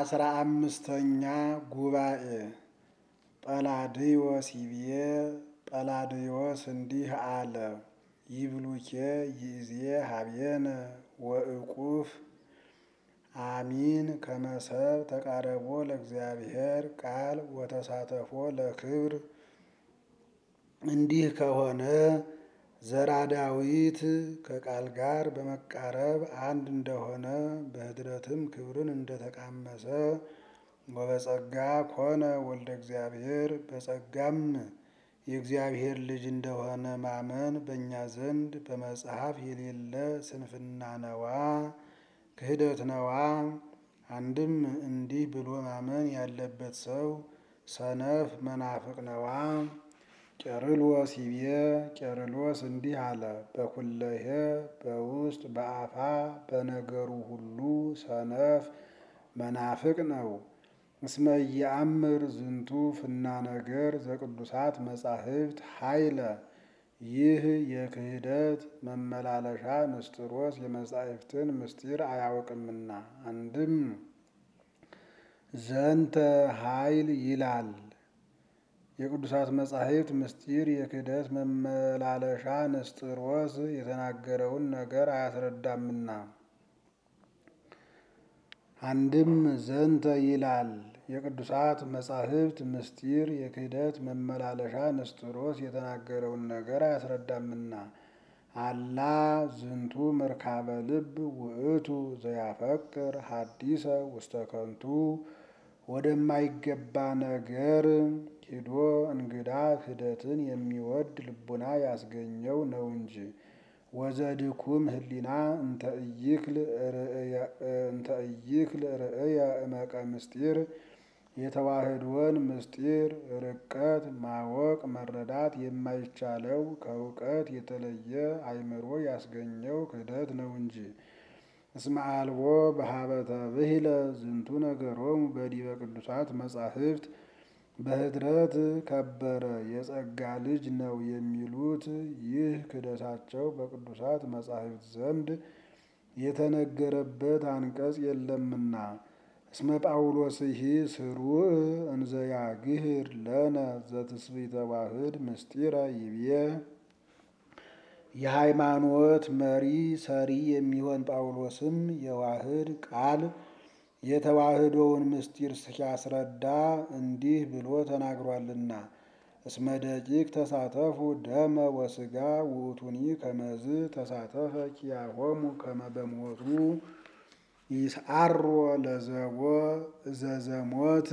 አስራ አምስተኛ ጉባኤ ጰላድዮስ ይብዬ ጰላድዮስ እንዲህ አለ። ይብሉኬ ይእዜ ሀቤነ ወእቁፍ አሚን ከመሰብ ተቃረቦ ለእግዚአብሔር ቃል ወተሳተፎ ለክብር። እንዲህ ከሆነ ዘራ ዳዊት ከቃል ጋር በመቃረብ አንድ እንደሆነ በኅድረትም ክብርን እንደተቃመሰ ወበጸጋ ኮነ ወልደ እግዚአብሔር በጸጋም የእግዚአብሔር ልጅ እንደሆነ ማመን በእኛ ዘንድ በመጽሐፍ የሌለ ስንፍና ነዋ፣ ክህደት ነዋ። አንድም እንዲህ ብሎ ማመን ያለበት ሰው ሰነፍ መናፍቅ ነዋ። ቄርሎስ ይቤ ቄርሎስ እንዲህ አለ። በኩለሄ በውስጥ በአፋ በነገሩ ሁሉ ሰነፍ መናፍቅ ነው። እስመ ኢየአምር ዝንቱ ፍና ነገር ዘቅዱሳት መጻሕፍት ኃይለ ይህ የክህደት መመላለሻ ንስጥሮስ የመጻሕፍትን ምስጢር አያውቅምና። አንድም ዘንተ ኃይል ይላል የቅዱሳት መጻሕፍት ምስጢር የክህደት መመላለሻ ንስጥሮስ የተናገረውን ነገር አያስረዳምና። አንድም ዘንተ ይላል የቅዱሳት መጻሕፍት ምስጢር የክህደት መመላለሻ ንስጥሮስ የተናገረውን ነገር አያስረዳምና። አላ ዝንቱ መርካበ ልብ ውእቱ ዘያፈቅር ሀዲሰ ውስተ ከንቱ ወደማይገባ ነገር ሂዶ እንግዳ ክህደትን የሚወድ ልቡና ያስገኘው ነው እንጂ። ወዘድኩም ህሊና እንተ ኢይክል ርእየ እመቀ ምስጢር የተዋህዶን ምስጢር ርቀት ማወቅ መረዳት የማይቻለው ከእውቀት የተለየ አእምሮ ያስገኘው ክህደት ነው እንጂ። እስመ አልቦ በሀበተ ብሂለ ዝንቱ ነገሮሙ በዲበ ቅዱሳት መጻሕፍት በኅድረት ከበረ የጸጋ ልጅ ነው የሚሉት ይህ ክህደታቸው በቅዱሳት መጻሕፍት ዘንድ የተነገረበት አንቀጽ የለምና። እስመ ጳውሎስሂ ስሩዕ እንዘ ያግህር ለነ ዘትስብእተ ዋህድ ምስጢረ ይብዬ የሃይማኖት መሪ ሰሪ የሚሆን ጳውሎስም የዋህድ ቃል የተዋህዶውን ምስጢር ሲያስረዳ እንዲህ ብሎ ተናግሯልና። እስመ ደቂቅ ተሳተፉ ደመ ወሥጋ ውእቱኒ ከመዝ ተሳተፈ ኪያሆሙ ከመ በሞቱ ይስዓሮ ለዘቦ ዘዘሞት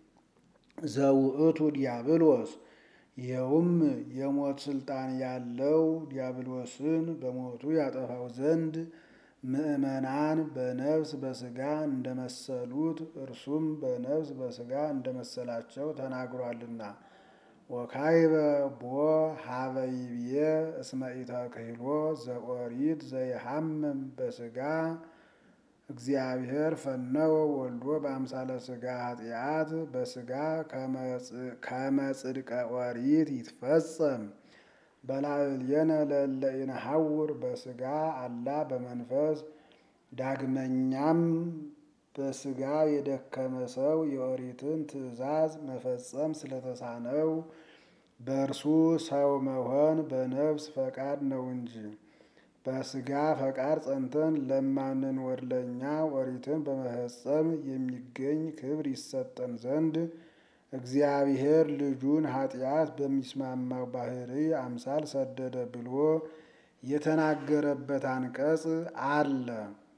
ዘውእቱ ዲያብሎስ። ይኸውም የሞት ስልጣን ያለው ዲያብሎስን በሞቱ ያጠፋው ዘንድ ምእመናን በነፍስ በሥጋ እንደመሰሉት እርሱም በነፍስ በሥጋ እንደመሰላቸው ተናግሯልና። ወካይበ ቦ ሀበ ይብዬ እስመ ኢተክህሎ ዘኦሪት ዘይሐምም በሥጋ እግዚአብሔር ፈነወ ወልዶ በአምሳለ ሥጋ ኃጢአት በሥጋ ከመ ጽድቀ ኦሪት ይትፈጸም በላዕሌነ ለእለ ኢነሐውር በሥጋ አላ በመንፈስ። ዳግመኛም በሥጋ የደከመ ሰው የኦሪትን ትእዛዝ መፈጸም ስለተሳነው በእርሱ ሰው መሆን በነፍስ ፈቃድ ነው እንጂ። በሥጋ ፈቃድ ጸንተን ለማንኖር ለእኛ ኦሪትን በመፈጸም የሚገኝ ክብር ይሰጠን ዘንድ እግዚአብሔር ልጁን ኃጢአት በሚስማማው ባሕርይ አምሳል ሰደደ ብሎ የተናገረበት አንቀጽ አለ።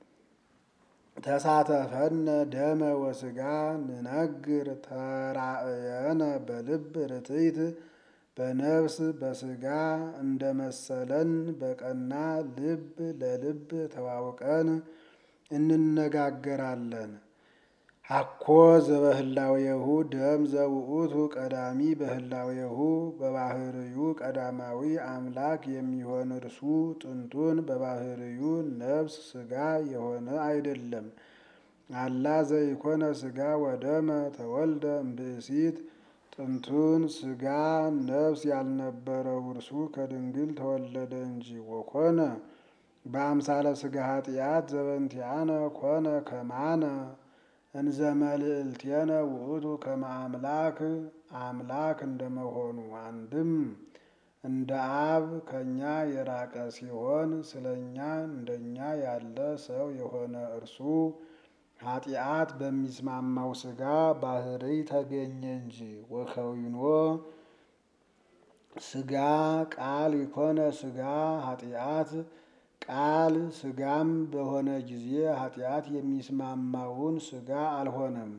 ተሳተፈነ ደመ ወሥጋ ንነግር ተራእየነ በልብ ርትዕት በነፍስ በሥጋ እንደመሰለን በቀና ልብ ለልብ ተዋውቀን እንነጋገራለን። አኮ ዘበህላዌሁ ደም ዘውእቱ ቀዳሚ በህላዌሁ በባህርዩ ቀዳማዊ አምላክ የሚሆን እርሱ ጥንቱን በባህርዩ ነፍስ ሥጋ የሆነ አይደለም። አላ ዘይኮነ ሥጋ ወደመ ተወልደ እምብእሲት ጥንቱን ሥጋ ነፍስ ያልነበረው እርሱ ከድንግል ተወለደ እንጂ። ወኮነ በአምሳለ ሥጋ ኃጢአት ዘበንቲአነ ኮነ ከማነ እንዘ መልዕልቴነ ውእቱ ከመ አምላክ አምላክ እንደመሆኑ አንድም እንደ አብ ከእኛ የራቀ ሲሆን ስለ እኛ እንደኛ ያለ ሰው የሆነ እርሱ ኃጢአት በሚስማማው ሥጋ ባህርይ ተገኘ እንጂ ወከዊኖ ሥጋ ቃል ይኮነ ሥጋ ኃጢአት ቃል ሥጋም በሆነ ጊዜ ኃጢአት የሚስማማውን ሥጋ አልሆነም።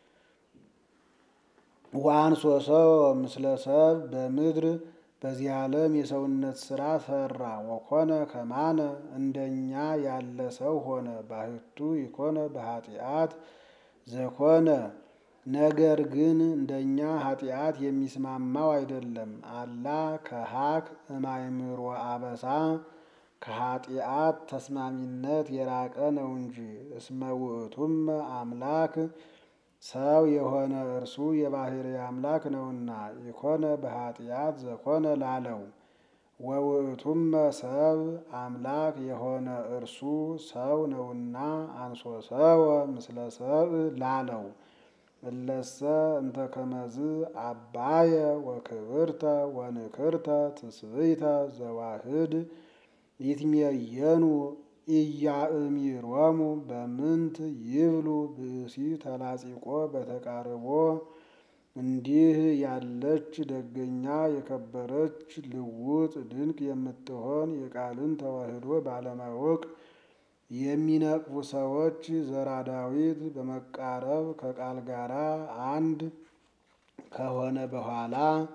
ዋንሶ ሰው ምስለ ሰብ በምድር በዚህ ዓለም የሰውነት ሥራ ሰራ። ወኮነ ከማነ እንደኛ ያለ ሰው ሆነ። ባህቱ ይኮነ በኃጢአት ዘኮነ ነገር ግን እንደኛ ኃጢአት የሚስማማው አይደለም። አላ ከሀክ እማይምሮ አበሳ ከኃጢአት ተስማሚነት የራቀ ነው እንጂ። እስመ ውእቱም አምላክ ሰው የሆነ እርሱ የባሕርይ አምላክ ነውና። ይኮነ በኃጢአት ዘኮነ ላለው ወውእቱም ሰብ አምላክ የሆነ እርሱ ሰው ነውና አንሶ ሰወ ምስለ ሰብ ላለው እለሰ እንተ ከመዝ አባየ ወክብርተ ወንክርተ ትስብእተ ዘዋህድ ይትሜየኑ ኢያእሚሮሙ በምንት ይብሉ ብእሲ ተላጺቆ በተቃርቦ እንዲህ ያለች ደገኛ የከበረች ልውጥ ድንቅ የምትሆን የቃልን ተዋህዶ ባለማወቅ የሚነቅፉ ሰዎች ዘራ ዳዊት በመቃረብ ከቃል ጋራ አንድ ከሆነ በኋላ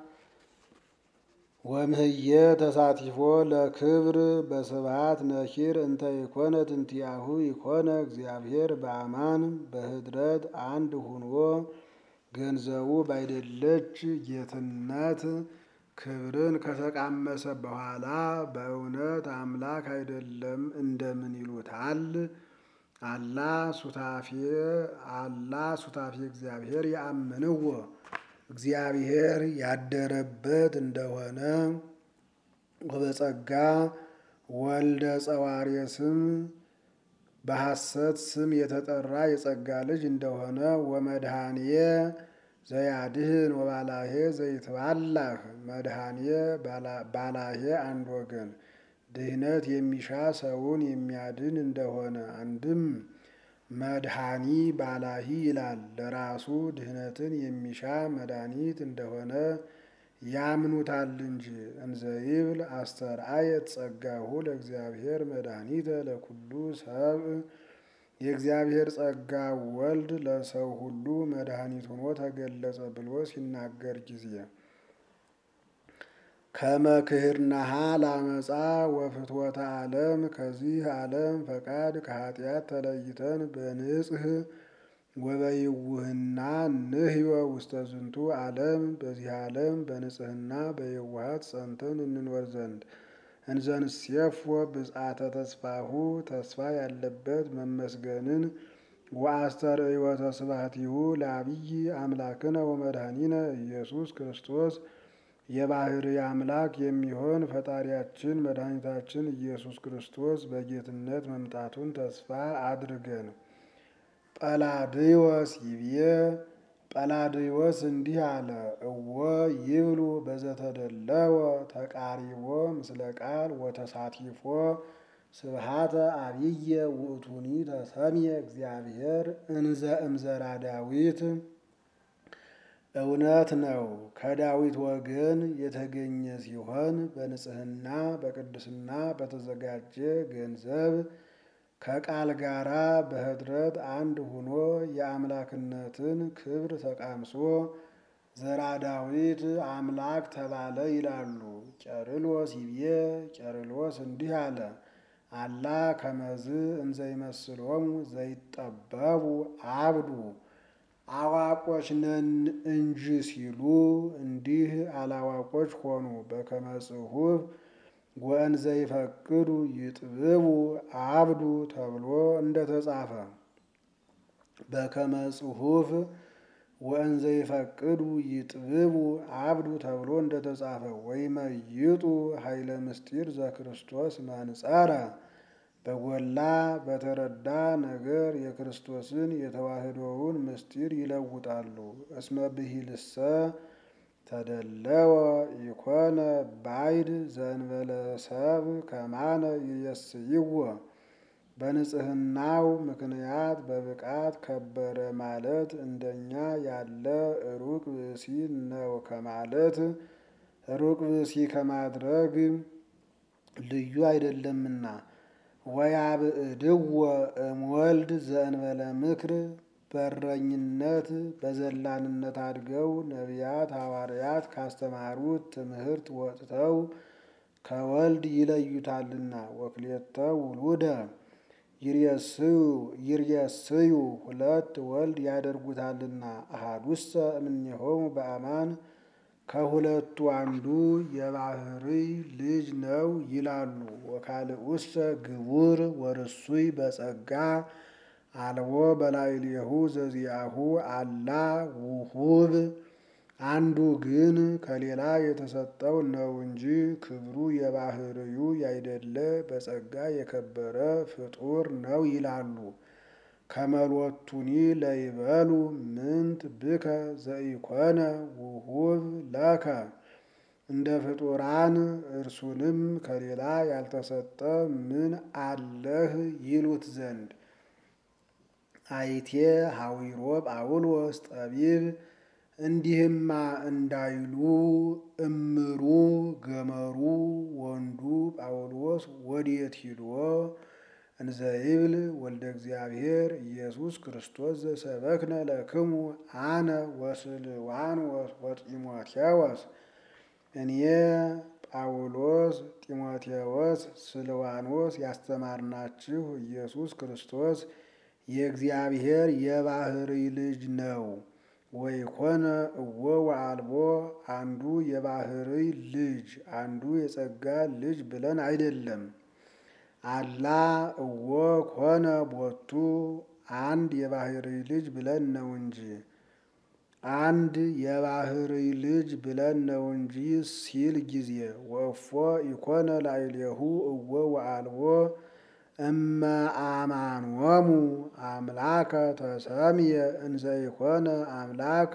ወምህየ ተሳቲፎ ለክብር በስብሐት ነኪር እንተ ይኮነ ትንቲያሁ ይኮነ እግዚአብሔር በአማን በህድረት አንድ ሁኖ ገንዘቡ ባይደለች ጌትነት ክብርን ከተቃመሰ በኋላ በእውነት አምላክ አይደለም እንደምን ይሉታል? አላ ሱታፌ አላ ሱታፌ እግዚአብሔር ያምንዎ እግዚአብሔር ያደረበት እንደሆነ ወበጸጋ ወልደ ጸዋሬ ስም በሐሰት ስም የተጠራ የጸጋ ልጅ እንደሆነ ወመድኃኒየ ዘያድህን ወባላሄ ዘይትባላህ መድኃኒየ ባላሄ አንድ ወገን ድህነት የሚሻ ሰውን የሚያድን እንደሆነ አንድም መድኃኒ ባላሂ ይላል። ለራሱ ድህነትን የሚሻ መድኃኒት እንደሆነ ያምኑታል እንጂ። እንዘይብል አስተርአየት ጸጋሁ ለእግዚአብሔር መድኃኒተ ለኩሉ ሰብእ የእግዚአብሔር ጸጋ ወልድ ለሰው ሁሉ መድኃኒት ሆኖ ተገለጸ ብሎ ሲናገር ጊዜ ከመክህርናሃ ላመፃ ወፍትወተ ዓለም ከዚህ ዓለም ፈቃድ ከኃጢአት ተለይተን በንጽህ ወበይውህና ንህዮ ውስተ ዝንቱ ዓለም በዚህ ዓለም በንጽህና በየዋሃት ጸንተን እንኖር ዘንድ እንዘንሴፎ ብጽአተ ተስፋሁ ተስፋ ያለበት መመስገንን ወአስተርእዮተ ስብሐቲሁ ለአብይ አምላክነ ወመድኃኒነ ኢየሱስ ክርስቶስ የባሕርይ አምላክ የሚሆን ፈጣሪያችን መድኃኒታችን ኢየሱስ ክርስቶስ በጌትነት መምጣቱን ተስፋ አድርገን። ጰላድዮስ ይብዬ ጰላድዮስ እንዲህ አለ። እወ ይብሉ በዘተደለወ ተቃሪቦ ምስለ ቃል ወተሳቲፎ ስብሃተ አብየ ውእቱኒ ተሰምየ እግዚአብሔር እንዘ እምዘራ ዳዊት እውነት ነው። ከዳዊት ወገን የተገኘ ሲሆን በንጽህና በቅድስና በተዘጋጀ ገንዘብ ከቃል ጋራ በኅድረት አንድ ሆኖ የአምላክነትን ክብር ተቃምሶ ዘራ ዳዊት አምላክ ተባለ ይላሉ። ቄርሎስ ይብዬ ቄርሎስ እንዲህ አለ። አላ ከመዝ እንዘይመስሎሙ ዘይጠበቡ አብዱ አዋቆች ነን እንጂ ሲሉ እንዲህ አላዋቆች ሆኑ። በከመ ጽሑፍ ወእንዘ ይፈቅዱ ይጥብቡ አብዱ ተብሎ እንደተጻፈ በከመ ጽሑፍ ወእንዘ ይፈቅዱ ይጥብቡ አብዱ ተብሎ እንደተጻፈ ወይመይጡ ኃይለ ምስጢር ዘክርስቶስ መንጸረ በጎላ በተረዳ ነገር የክርስቶስን የተዋህዶውን ምስጢር ይለውጣሉ። እስመ ብሂልሰ ተደለወ ኢኮነ ባይድ ዘእንበለ ሰብ ከማነ ይየስይዎ በንጽህናው ምክንያት በብቃት ከበረ ማለት እንደኛ ያለ ሩቅ ብእሲ ነው ከማለት ሩቅ ብእሲ ከማድረግ ልዩ አይደለምና። ወያብዕድዎ እምወልድ ዘእንበለ ምክር በረኝነት በዘላንነት አድገው ነቢያት ሐዋርያት ካስተማሩት ትምህርት ወጥተው ከወልድ ይለዩታልና። ወክልኤተ ውሉደ ይርየስዩ ሁለት ወልድ ያደርጉታልና። አሐዱሰ እምኔሆሙ በአማን ከሁለቱ አንዱ የባሕርይ ልጅ ነው ይላሉ። ወካልኡሰ ግቡር ወርሱይ በጸጋ አልቦ በላዕሌሁ ዘዚአሁ አላ ውሁብ አንዱ ግን ከሌላ የተሰጠው ነው እንጂ ክብሩ የባሕርዩ ያይደለ በጸጋ የከበረ ፍጡር ነው ይላሉ። ከመሎቱኒ ለይበሉ ምንት ብከ ዘኢኮነ ውሁብ ለከ እንደ ፍጡራን እርሱንም ከሌላ ያልተሰጠ ምን አለህ ይሉት ዘንድ አይቴ ሐዊሮ ጳውሎስ ጠቢብ እንዲህማ እንዳይሉ እምሩ ገመሩ ወንዱ ጳውሎስ ወዴት ሂዶ እንዘይብል ወልደ እግዚአብሔር ኢየሱስ ክርስቶስ ዘሰበክነ ለክሙ አነ ወስልዋኖስ ወጢሞቴዎስ እኔ ጳውሎስ ጢሞቴዎስ ስልዋኖስ ያስተማርናችሁ ኢየሱስ ክርስቶስ የእግዚአብሔር የባሕርይ ልጅ ነው። ወይኮነ እወ ወአልቦ አንዱ የባሕርይ ልጅ አንዱ የጸጋ ልጅ ብለን አይደለም። አላ እወ ኮነ ቦቱ አንድ የባሕርይ ልጅ ብለን ነው እንጂ አንድ የባሕርይ ልጅ ብለን ነው እንጂ ሲል ጊዜ ወእፎ ኢኮነ ላዕሌሁ እወ ወአልቦ እመ አማንወሙ አምላከ ተሰምየ እንዘ ኢኮነ አምላክ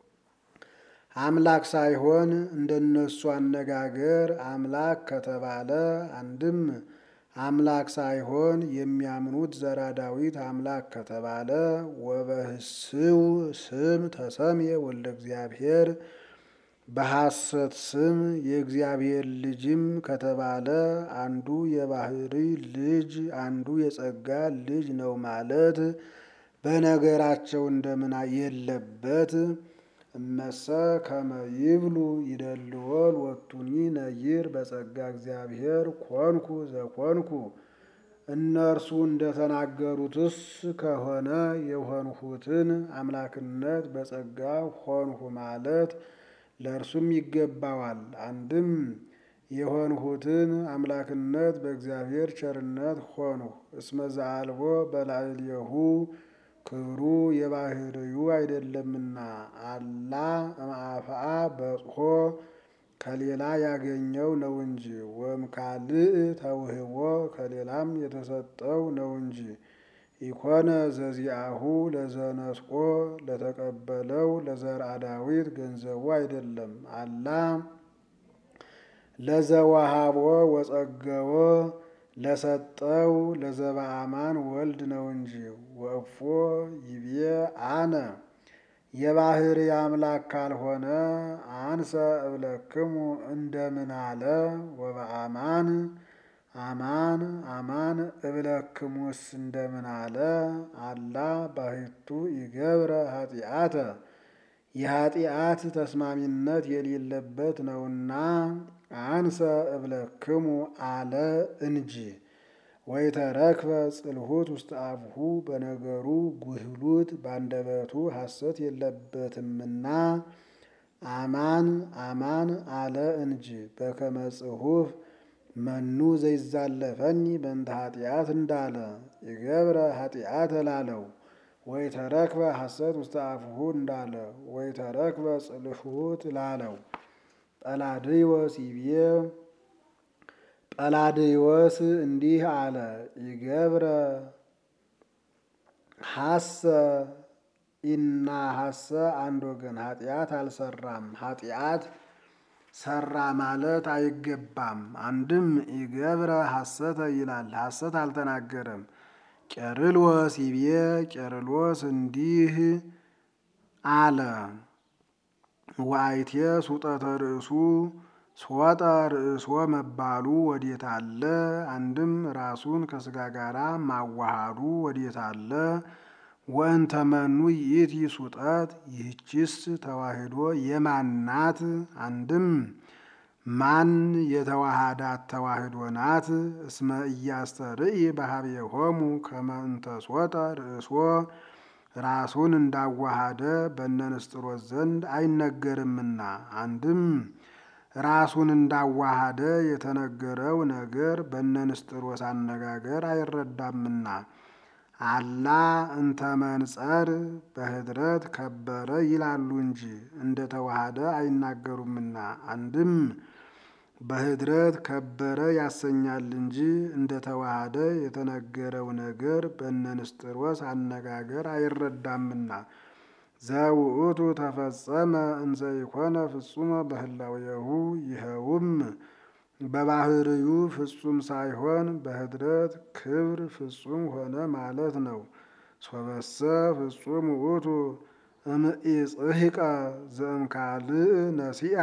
አምላክ ሳይሆን እንደነሱ አነጋገር አምላክ ከተባለ አንድም አምላክ ሳይሆን የሚያምኑት ዘራ ዳዊት አምላክ ከተባለ ወበህስው ስም ተሰምየ ወልደ እግዚአብሔር በሐሰት ስም የእግዚአብሔር ልጅም ከተባለ አንዱ የባሕርይ ልጅ አንዱ የጸጋ ልጅ ነው ማለት በነገራቸው እንደምን የለበት። እመሰ ከመ ይብሉ ይደልዎ ሎቱኒ ነይር በጸጋ እግዚአብሔር ኮንኩ ዘኮንኩ እነርሱ እንደተናገሩትስ ከሆነ የሆንሁትን አምላክነት በጸጋ ሆንሁ ማለት ለእርሱም ይገባዋል። አንድም የሆንሁትን አምላክነት በእግዚአብሔር ቸርነት ሆንሁ። እስመ ዘአልቦ በላዕሌሁ ክብሩ የባሕርዩ አይደለምና አላ እምአፍአ በጽሖ ከሌላ ያገኘው ነው እንጂ ወእምካልእ ተውህቦ ከሌላም የተሰጠው ነው እንጂ ኢኮነ ዘዚአሁ ለዘነስቆ ለተቀበለው ለዘርአ ዳዊት ገንዘቡ አይደለም። አላ ለዘወሃቦ ወጸገዎ ለሰጠው ለዘበአማን ወልድ ነው እንጂ ወእፎ ይቤ አነ የባሕርይ አምላክ ካልሆነ አንሰ እብለክሙ እንደምን አለ ወበአማን አማን አማን እብለክሙስ እንደምን አለ አላ ባሕቱ ይገብረ ኃጢአተ የኃጢአት ተስማሚነት የሌለበት ነውና አንሰ እብለክሙ አለ እንጂ ወይተረክበ ጽልሁት ውስተ አፍሁ በነገሩ ጉህሉት ባንደበቱ ሐሰት የለበትምና አማን አማን አለ እንጂ በከመ ጽሑፍ መኑ ዘይዛለፈኒ በእንተ ኃጢአት እንዳለ ይገብረ ኃጢአት ላለው ወይተረክበ ሐሰት ውስተ አፍሁ እንዳለ ወይተረክበ ጽልሁት ላለው ጰላድዮስ ይቤ ቀላድዮስ እንዲህ አለ። ይገብረ ሐሰ ኢና ሐሰ አንድ ወገን ኃጢአት አልሰራም። ኃጢአት ሰራ ማለት አይገባም። አንድም ይገብረ ሐሰተ ይላል፣ ሐሰት አልተናገረም። ቄርሎስ ይቤ ቄርሎስ እንዲህ አለ። ዋይቴ ሱጠተ ርእሱ ሶጠ ርእሶ መባሉ ወዴት አለ? አንድም ራሱን ከስጋ ጋራ ማዋሃዱ ወዴት አለ? ወእንተ መኑ ይእቲ ሱጠት ይህችስ ተዋህዶ የማናት? አንድም ማን የተዋሃዳት ተዋህዶ ናት? እስመ ኢያስተርኢ በኀቤሆሙ ከመ እንተ ሶጠ ርእሶ ራሱን እንዳዋሃደ በእነ ንስጥሮስ ዘንድ አይነገርምና። አንድም ራሱን እንዳዋሃደ የተነገረው ነገር በእነ ንስጥሮስ አነጋገር አይረዳምና። አላ እንተ መንጸር በህድረት ከበረ ይላሉ እንጂ እንደ ተዋሃደ አይናገሩምና። አንድም በህድረት ከበረ ያሰኛል እንጂ እንደ ተዋሃደ የተነገረው ነገር በእነ ንስጥሮስ አነጋገር አይረዳምና። ዘውእቱ ተፈጸመ እንዘ ኢኮነ ፍጹመ በህላዌሁ ይኸውም በባህርዩ ፍጹም ሳይሆን በህድረት ክብር ፍጹም ሆነ ማለት ነው። ሶበሰ ፍጹም ውእቱ እምኢጽሕቀ ዘእምካልእ ነሲአ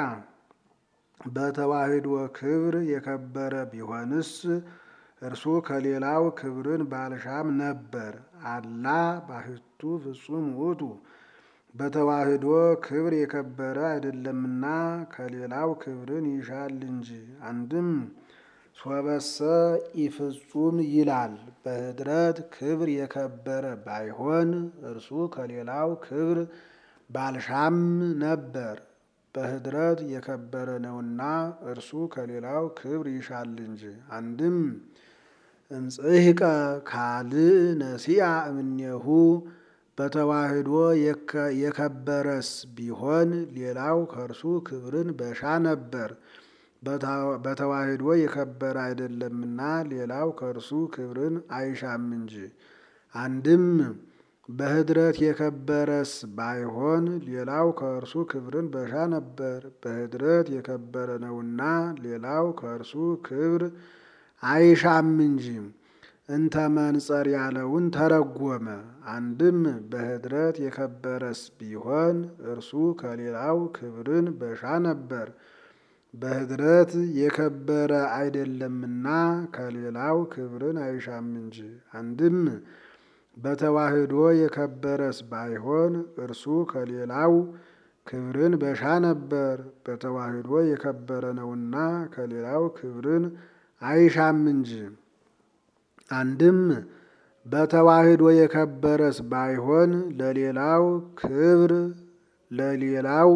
በተዋህዶ ክብር የከበረ ቢሆንስ እርሱ ከሌላው ክብርን ባልሻም ነበር። አላ ባሕቱ ፍጹም ውእቱ በተዋህዶ ክብር የከበረ አይደለምና ከሌላው ክብርን ይሻል እንጂ። አንድም ሶበሰ ኢፍጹም ይላል። በህድረት ክብር የከበረ ባይሆን እርሱ ከሌላው ክብር ባልሻም ነበር። በህድረት የከበረ ነውና እርሱ ከሌላው ክብር ይሻል እንጂ። አንድም እምጽሕቀ ካልእ ነሲአ እምኔሁ በተዋህዶ የከበረስ ቢሆን ሌላው ከእርሱ ክብርን በሻ ነበር። በተዋህዶ የከበረ አይደለምና ሌላው ከእርሱ ክብርን አይሻም እንጂ። አንድም በህድረት የከበረስ ባይሆን ሌላው ከእርሱ ክብርን በሻ ነበር። በህድረት የከበረ ነውና ሌላው ከእርሱ ክብር አይሻም እንጂ። እንተ መንጸር ያለውን ተረጎመ። አንድም በህድረት የከበረስ ቢሆን እርሱ ከሌላው ክብርን በሻ ነበር። በህድረት የከበረ አይደለምና ከሌላው ክብርን አይሻም እንጂ። አንድም በተዋህዶ የከበረስ ባይሆን እርሱ ከሌላው ክብርን በሻ ነበር። በተዋህዶ የከበረ ነውና ከሌላው ክብርን አይሻም እንጂ። አንድም በተዋህዶ የከበረስ ባይሆን ለሌላው ክብር ለሌላው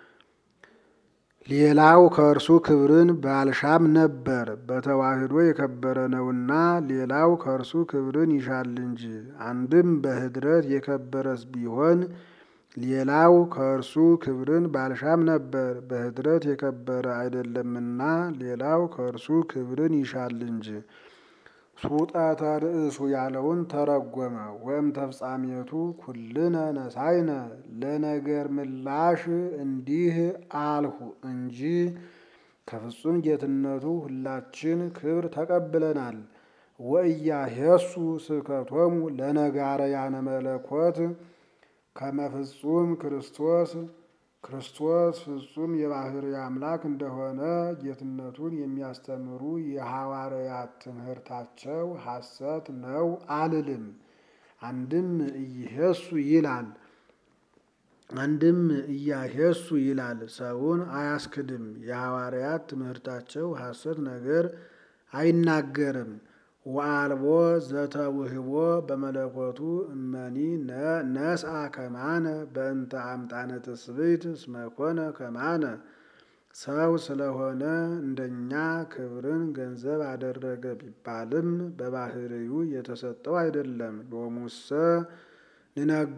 ሌላው ከእርሱ ክብርን ባልሻም ነበር። በተዋህዶ የከበረ ነውና ሌላው ከእርሱ ክብርን ይሻል እንጂ። አንድም በህድረት የከበረስ ቢሆን ሌላው ከእርሱ ክብርን ባልሻም ነበር። በህድረት የከበረ አይደለምና ሌላው ከእርሱ ክብርን ይሻል እንጂ። ሱጠተ ርእሱ ያለውን ተረጎመ። ወይም ተፍጻሜቱ ኩልነ ነሳይነ ለነገር ምላሽ እንዲህ አልሁ እንጂ ከፍጹም ጌትነቱ ሁላችን ክብር ተቀብለናል። ወኢያሄሱ ስብከቶሙ ለነጋረያነ መለኮት ከመ ፍጹም ክርስቶስ ክርስቶስ ፍጹም የባህርይ አምላክ እንደሆነ ጌትነቱን የሚያስተምሩ የሐዋርያት ትምህርታቸው ሐሰት ነው አልልም። አንድም ኢይሄሱ ይላል አንድም ኢያሄሱ ይላል። ሰውን አያስክድም። የሐዋርያት ትምህርታቸው ሐሰት ነገር አይናገርም። ወአልቦ ዘተውህቦ በመለኮቱ እመኒ ነስአ ከማነ በእንተ አምጣነ ትስብእት እስመ ኮነ ከማነ ሰው ስለሆነ እንደኛ ክብርን ገንዘብ አደረገ ቢባልም በባህርዩ የተሰጠው አይደለም። ሎሙሰ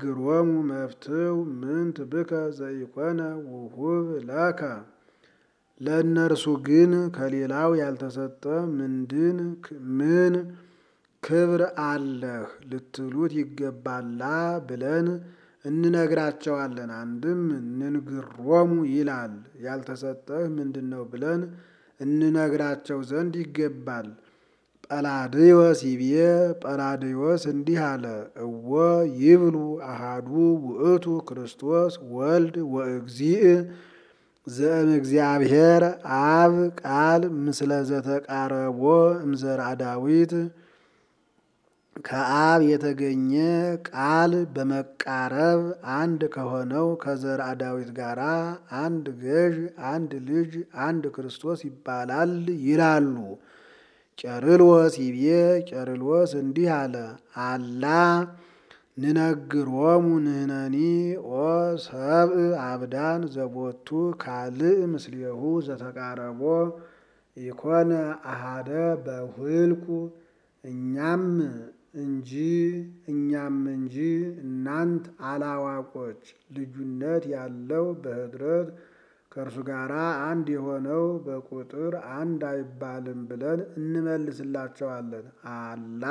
ንነግሮሙ መፍትው ምንት ብከ ዘኢኮነ ውሁብ ለከ ለእነርሱ ግን ከሌላው ያልተሰጠ ምንድን ምን ክብር አለህ ልትሉት ይገባላ ብለን እንነግራቸዋለን። አንድም ንንግሮሙ ይላል ያልተሰጠህ ምንድን ነው ብለን እንነግራቸው ዘንድ ይገባል። ጰላድዮስ ይቤ ጰላድዮስ እንዲህ አለ፣ እወ ይብሉ አሃዱ ውእቱ ክርስቶስ ወልድ ወእግዚእ ዘእምእግዚአብሔር አብ ቃል ምስለ ዘተቃረቦ እምዘርአ ዳዊት ከአብ የተገኘ ቃል በመቃረብ አንድ ከሆነው ከዘርአ ዳዊት ጋር አንድ ገዥ፣ አንድ ልጅ፣ አንድ ክርስቶስ ይባላል ይላሉ። ቄርሎስ ይቤ ቄርሎስ እንዲህ አለ፣ አላ ንነግሮሙ ንሕነኒ ኦ ሰብእ አብዳን ዘቦቱ ካልእ ምስሌሁ ዘተቃረቦ ኢኮነ አሃደ በውህልቁ እኛም እንጂ እኛም እንጂ እናንት አላዋቆች ልዩነት ያለው በኅድረት ከእርሱ ጋር አንድ የሆነው በቁጥር አንድ አይባልም ብለን እንመልስላቸዋለን። አላ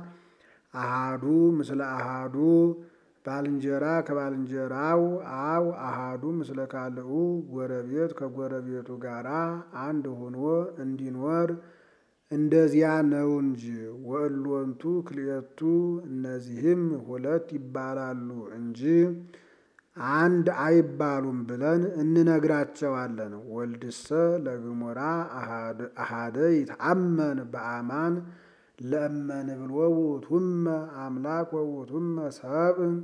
አሃዱ ምስለ አሃዱ ባልንጀራ ከባልንጀራው አው አሃዱ ምስለ ካልኡ ጎረቤት ከጎረቤቱ ጋር አንድ ሆኖ እንዲኖር እንደዚያ ነው እንጂ። ወእሎንቱ ክልኤቱ እነዚህም ሁለት ይባላሉ እንጂ አንድ አይባሉም ብለን እንነግራቸዋለን። ወልድሰ ለግሞራ አሃደ ይትአመን በአማን ለእመን ብሎ ውእቱመ አምላክ ወውእቱመ ሰብእ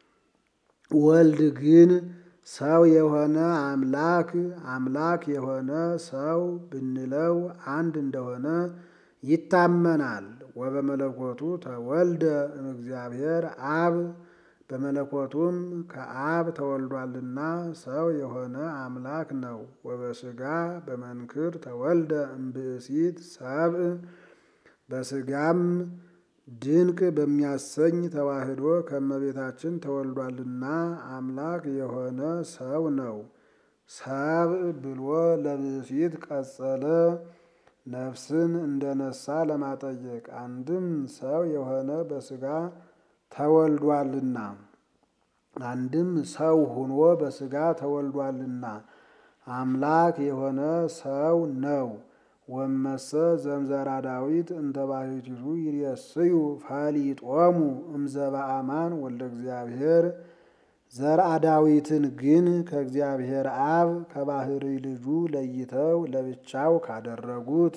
ወልድ ግን ሰው የሆነ አምላክ አምላክ የሆነ ሰው ብንለው አንድ እንደሆነ ይታመናል። ወበመለኮቱ ተወልደ እምእግዚአብሔር አብ በመለኮቱም ከአብ ተወልዷልና ሰው የሆነ አምላክ ነው። ወበስጋ በመንክር ተወልደ እምብእሲት ሰብእ በስጋም ድንቅ በሚያሰኝ ተዋህዶ ከእመቤታችን ተወልዷልና አምላክ የሆነ ሰው ነው። ሰብእ ብሎ ለብእሲት ቀጸለ ነፍስን እንደነሳ ለማጠየቅ አንድም ሰው የሆነ በስጋ ተወልዷልና አንድም ሰው ሁኖ በስጋ ተወልዷልና አምላክ የሆነ ሰው ነው። ወመሰ ዘምዘራ ዳዊት እንተ ባሕቲቱ ይሬስዩ ፈሊጦሙ እምዘበአማን ወልደ እግዚአብሔር ዘርአ ዳዊትን ግን ከእግዚአብሔር አብ ከባህሪ ልጁ ለይተው ለብቻው ካደረጉት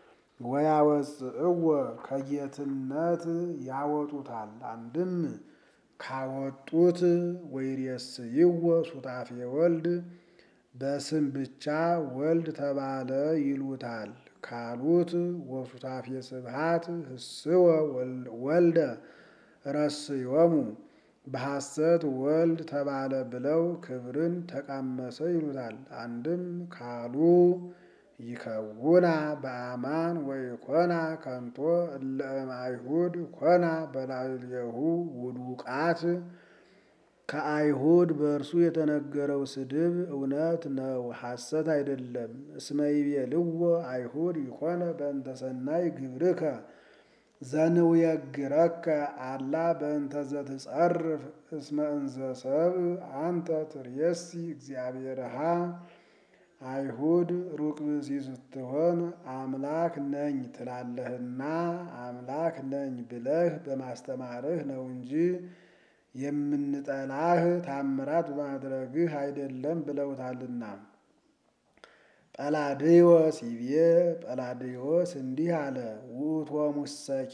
ወያወፅእዎ ከጌትነት ያወጡታል። አንድም ካወጡት ወይሬስይዎ ሱታፌ ወልድ በስም ብቻ ወልድ ተባለ ይሉታል ካሉት ወሱታፌ ስብሐት ህስወ ወልደ ረስዮሙ በሐሰት ወልድ ተባለ ብለው ክብርን ተቃመሰ ይሉታል። አንድም ካሉ ይከውና በአማን ወይኮና ከንቶ እለ እምአይሁድ ኮና በላዕሌሁ ውዱቃት ከአይሁድ በእርሱ የተነገረው ስድብ እውነት ነው፣ ሐሰት አይደለም። እስመ ይቤልዎ አይሁድ ይኮነ በእንተ ሰናይ ግብርከ ዘንውየግረከ አላ በእንተ ዘትጸርፍ እስመ እንዘ ሰብእ አንተ ትርየሲ እግዚአብሔርሃ አይሁድ ሩቅ ብእሲ ስትሆን አምላክ ነኝ ትላለህና አምላክ ነኝ ብለህ በማስተማርህ ነው እንጂ የምንጠላህ ታምራት በማድረግህ አይደለም ብለውታልና። ጰላድዮስ ይቤ ጰላድዮስ እንዲህ አለ፣ ውእቶሙሰኬ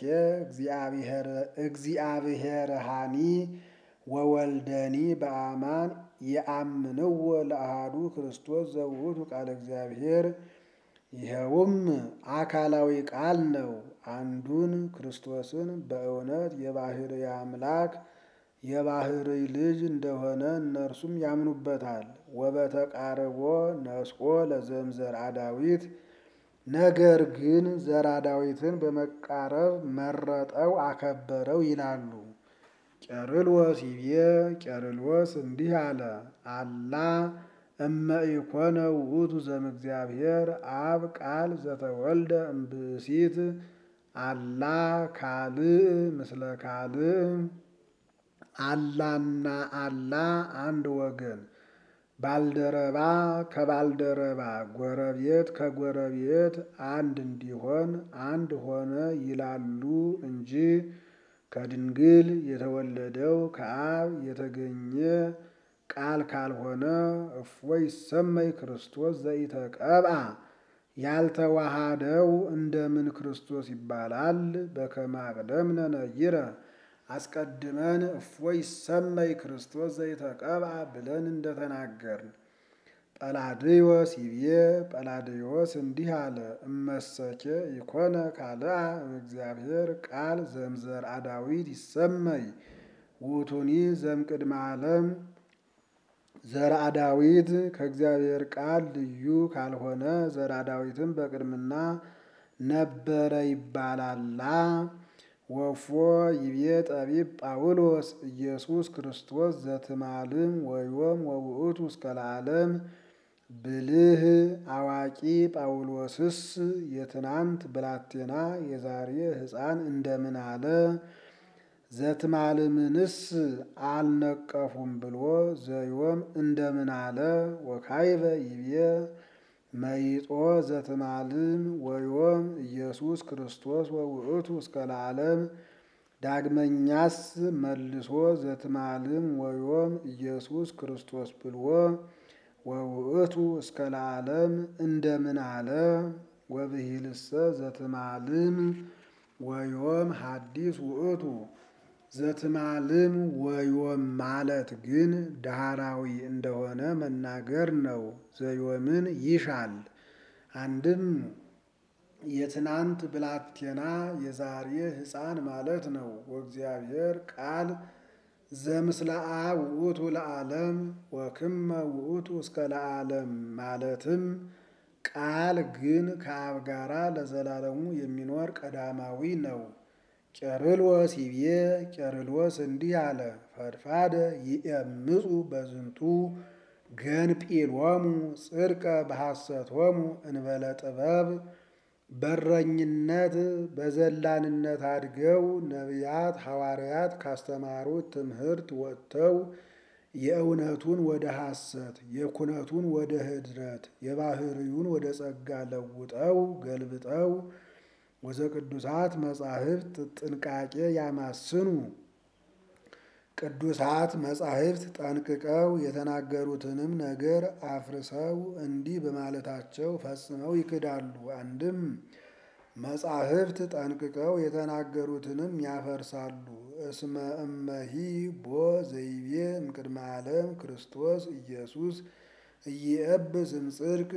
እግዚአብሔርሃኒ ወወልደኒ በአማን የአምንዎ ለአሃዱ ክርስቶስ ዘውእቱ ቃለ እግዚአብሔር። ይኸውም አካላዊ ቃል ነው። አንዱን ክርስቶስን በእውነት የባሕርይ አምላክ የባሕርይ ልጅ እንደሆነ እነርሱም ያምኑበታል። ወበተቃርቦ ነስቆ ለዘምዘርአ ዳዊት ነገር ግን ዘርአ ዳዊትን በመቃረብ መረጠው አከበረው ይላሉ። ቄርሎስ ይቤ ቄርሎስ እንዲህ አለ፣ አላ እመ ኢኮነ ውእቱ ዘእምእግዚአብሔር አብ ቃል ዘተወልደ እምብእሲት አላ ካልእ ምስለ ካልእ አላና አላ አንድ ወገን ባልደረባ ከባልደረባ ጎረቤት ከጎረቤት አንድ እንዲሆን አንድ ሆነ ይላሉ እንጂ ከድንግል የተወለደው ከአብ የተገኘ ቃል ካልሆነ እፎይ ይሰመይ ክርስቶስ ዘኢተቀብአ ያልተዋሃደው እንደምን ክርስቶስ ይባላል? በከመ አቅደምነ ነይረ አስቀድመን እፎይ ይሰመይ ክርስቶስ ዘይተቀብአ ብለን እንደተናገርን። ጰላድዮስ ይቤ ጰላድዮስ እንዲህ አለ። እመሰኬ ይኮነ ካልአ እምእግዚአብሔር ቃል ዘምዘርአ ዳዊት ይሰመይ ውእቱኒ ዘእምቅድመ ዓለም ዘርአ ዳዊት ከእግዚአብሔር ቃል ልዩ ካልሆነ ዘርአ ዳዊትም በቅድምና ነበረ ይባላላ። ወፎ ይቤ ጠቢብ ጳውሎስ ኢየሱስ ክርስቶስ ዘትማልም ወዮም ወውእቱ እስከ ለዓለም ብልህ አዋቂ ጳውሎስስ የትናንት ብላቴና የዛሬ ሕፃን እንደምን አለ? ዘትማልምንስ አልነቀፉም ብሎ ዘዮም እንደምን አለ? ወካይበ ይቤ መይጦ ዘትማልም ወዮም ኢየሱስ ክርስቶስ ወውእቱ እስከ ለዓለም ዳግመኛስ መልሶ ዘትማልም ወዮም ኢየሱስ ክርስቶስ ብልዎ ወውእቱ እስከ ለዓለም እንደምን አለ? ወብሂልሰ ዘትማልም ወዮም ሐዲስ ውእቱ ዘትማልም ወዮም ማለት ግን ዳህራዊ እንደሆነ መናገር ነው። ዘዮምን ይሻል። አንድም የትናንት ብላቴና የዛሬ ሕፃን ማለት ነው። ወእግዚአብሔር ቃል ዘምስለ አብ ውእቱ ለዓለም ወክመ ውእቱ እስከ ለዓለም ማለትም ቃል ግን ከአብ ጋራ ለዘላለሙ የሚኖር ቀዳማዊ ነው። ቄርሎስ ይቤ ቄርሎስ እንዲህ አለ። ፈድፋደ ይእምፁ በዝንቱ ገንጲሎሙ ጽድቀ በሐሰቶሙ እንበለ ጥበብ በረኝነት በዘላንነት አድገው ነቢያት ሐዋርያት ካስተማሩት ትምህርት ወጥተው የእውነቱን ወደ ሐሰት የኩነቱን ወደ ህድረት የባህርዩን ወደ ጸጋ ለውጠው ገልብጠው ወዘ ቅዱሳት መጻሕፍት ጥንቃቄ ያማስኑ ቅዱሳት መጻሕፍት ጠንቅቀው የተናገሩትንም ነገር አፍርሰው እንዲህ በማለታቸው ፈጽመው ይክዳሉ። አንድም መጻሕፍት ጠንቅቀው የተናገሩትንም ያፈርሳሉ። እስመ እመሂ ቦ ዘይቤ እምቅድመ ዓለም ክርስቶስ ኢየሱስ ኢየብስ እምጽድቅ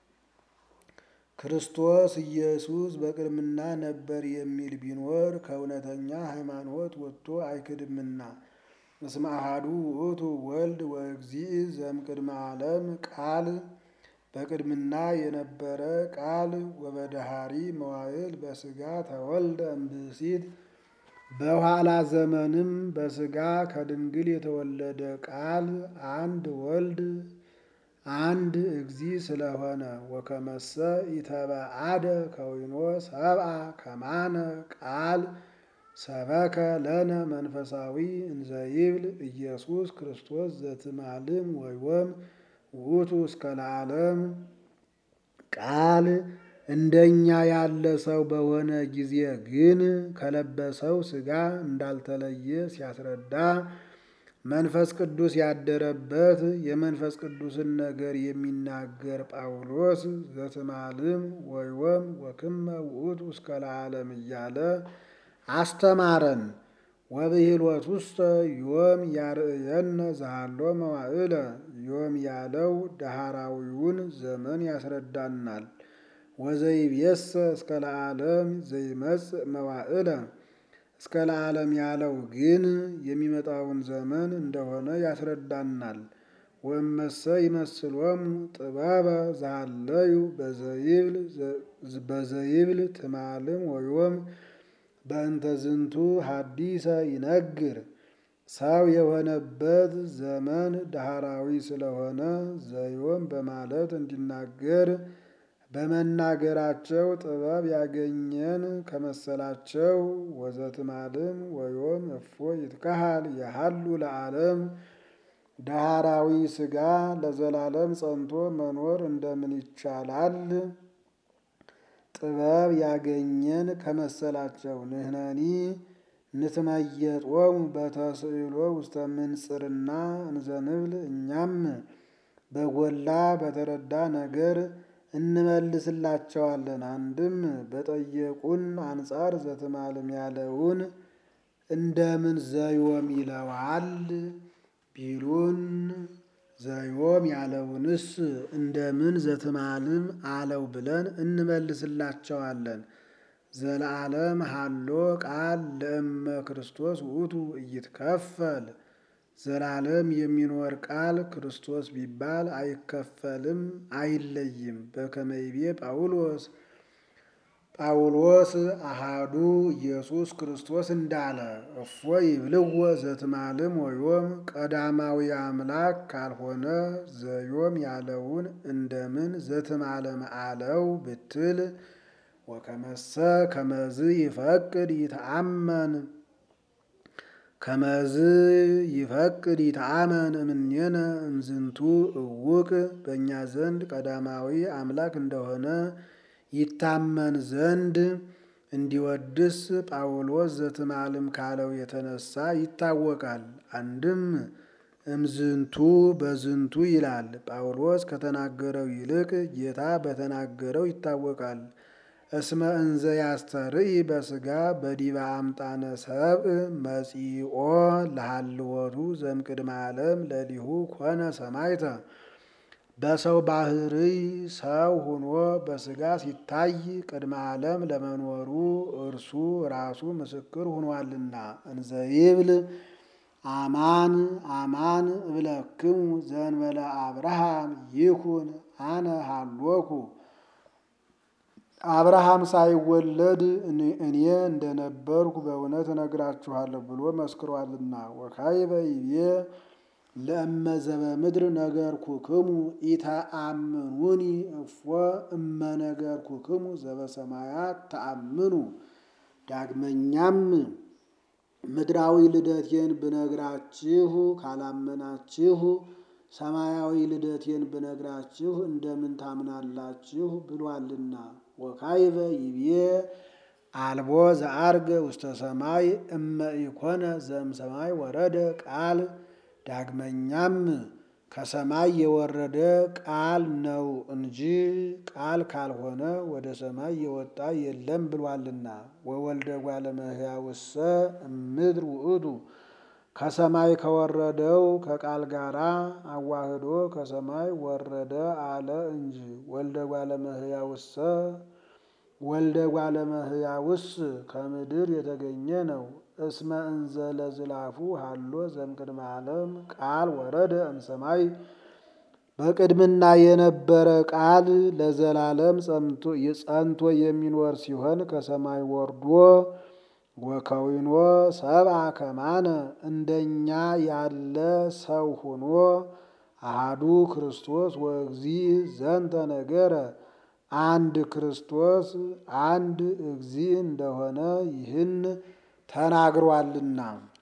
ክርስቶስ ኢየሱስ በቅድምና ነበር የሚል ቢኖር ከእውነተኛ ሃይማኖት ወጥቶ አይክድምና። እስመ አሐዱ ውእቱ ወልድ ወእግዚእ ዘእምቅድመ ዓለም ቃል በቅድምና የነበረ ቃል ወበደሃሪ መዋዕል በሥጋ ተወልደ እምብእሲት በኋላ ዘመንም በሥጋ ከድንግል የተወለደ ቃል አንድ ወልድ አንድ እግዚእ ስለሆነ ወከመሰ ኢተበአደ ከዊኖ ሰብአ ከማነ ቃል ሰበከ ለነ መንፈሳዊ እንዘይብል ኢየሱስ ክርስቶስ ዘትማልም ወይወም ውእቱ እስከ ለዓለም ቃል እንደኛ ያለ ሰው በሆነ ጊዜ ግን ከለበሰው ሥጋ እንዳልተለየ ሲያስረዳ መንፈስ ቅዱስ ያደረበት የመንፈስ ቅዱስን ነገር የሚናገር ጳውሎስ ዘትማልም ወይወም ወክመ ውእቱ እስከ ለዓለም እያለ አስተማረን። ወብሂልወት ውስተ ዮም ያርእየነ ዘሃሎ መዋዕለ ዮም ያለው ዳህራዊውን ዘመን ያስረዳናል። ወዘይብየሰ እስከ ለዓለም ዘይመጽእ መዋዕለ እስከ ለዓለም ያለው ግን የሚመጣውን ዘመን እንደሆነ ያስረዳናል። ወእመሰ ይመስሎሙ ጥበበ ዘሃለዩ በዘይብል ትማልም ወዮም በእንተ ዝንቱ ሐዲሰ ይነግር ሰው የሆነበት ዘመን ዳህራዊ ስለሆነ ዘዮም በማለት እንዲናገር በመናገራቸው ጥበብ ያገኘን ከመሰላቸው ወዘትማልም ወዮም እፎ ይትካሃል የሃሉ ለዓለም ዳህራዊ ሥጋ ለዘላለም ጸንቶ መኖር እንደምን ይቻላል? ጥበብ ያገኘን ከመሰላቸው ንህነኒ ንትመየጦሙ በተስዕሎ ውስተ ምንጽርና እንዘንብል እኛም በጎላ በተረዳ ነገር እንመልስላቸዋለን። አንድም በጠየቁን አንጻር ዘትማልም ያለውን እንደምን ዘዮም ይለዋል ቢሉን ዘዮም ያለውንስ እንደምን ዘትማልም አለው ብለን እንመልስላቸዋለን። ዘለዓለም ሃሎ ቃል ለእመ ክርስቶስ ውእቱ ኢይትከፈል ዘላለም የሚኖር ቃል ክርስቶስ ቢባል አይከፈልም፣ አይለይም። በከመ ይቤ ጳውሎስ ጳውሎስ አሃዱ ኢየሱስ ክርስቶስ እንዳለ እፎ ይብልዎ ዘትማልም ወዮም ቀዳማዊ አምላክ ካልሆነ ዘዮም ያለውን እንደምን ዘትማለም አለው ብትል ወከመሰ ከመዝ ይፈቅድ ይተአመን ከመዝ ይፈቅድ ይተአመን እምኔነ እምዝንቱ እውቅ በእኛ ዘንድ ቀዳማዊ አምላክ እንደሆነ ይታመን ዘንድ እንዲወድስ ጳውሎስ ዘትማልም ካለው የተነሳ ይታወቃል። አንድም እምዝንቱ በዝንቱ ይላል። ጳውሎስ ከተናገረው ይልቅ ጌታ በተናገረው ይታወቃል። እስመ እንዘ ያስተርኢ በሥጋ በዲበ አምጣነ ሰብእ መጺኦ ለሃልወቱ ዘምቅድመ ዓለም ለሊሁ ኮነ ሰማይተ በሰው ባህርይ ሰው ሆኖ በሥጋ ሲታይ ቅድመ ዓለም ለመኖሩ እርሱ ራሱ ምስክር ሆኗልና። እንዘ ይብል አማን አማን እብለክሙ ዘእንበለ አብርሃም ይኩን አነ ሃሎኩ አብርሃም ሳይወለድ እኔ እንደነበርኩ በእውነት እነግራችኋለሁ ብሎ መስክሯልና። ወካዕበ ይቤ ለእመ ዘበምድር ነገርኩክሙ ኢተአምኑኒ እፎ እመ ነገርኩክሙ ዘበሰማያት ተአምኑ። ዳግመኛም ምድራዊ ልደቴን ብነግራችሁ ካላመናችሁ ሰማያዊ ልደቴን ብነግራችሁ እንደምን ታምናላችሁ? ብሏልና። ወካዕበ ይቤ አልቦ ዘዐርገ ውስተ ሰማይ እመ ኢኮነ ዘእምሰማይ ወረደ ቃል ዳግመኛም ከሰማይ የወረደ ቃል ነው እንጂ ቃል ካልሆነ ወደ ሰማይ የወጣ የለም ብሏልና። ወወልደ እጓለ እመሕያውሰ እምድር ውእቱ ከሰማይ ከወረደው ከቃል ጋራ አዋህዶ ከሰማይ ወረደ አለ እንጂ። ወልደ እጓለ እመሕያውሰ ወልደ እጓለ እመሕያውስ ከምድር የተገኘ ነው። እስመ እንዘ ለዝላፉ ሃሎ ዘእምቅድመ ዓለም ቃል ወረደ እምሰማይ በቅድምና የነበረ ቃል ለዘላለም ጸንቶ የሚኖር ሲሆን ከሰማይ ወርዶ ወከዊኖ ሰብአ ከማነ እንደኛ ያለ ሰው ሆኖ አሃዱ ክርስቶስ ወእግዚእ ዘንተ ነገረ አንድ ክርስቶስ አንድ እግዚእ እንደሆነ ይህን ተናግሯልና።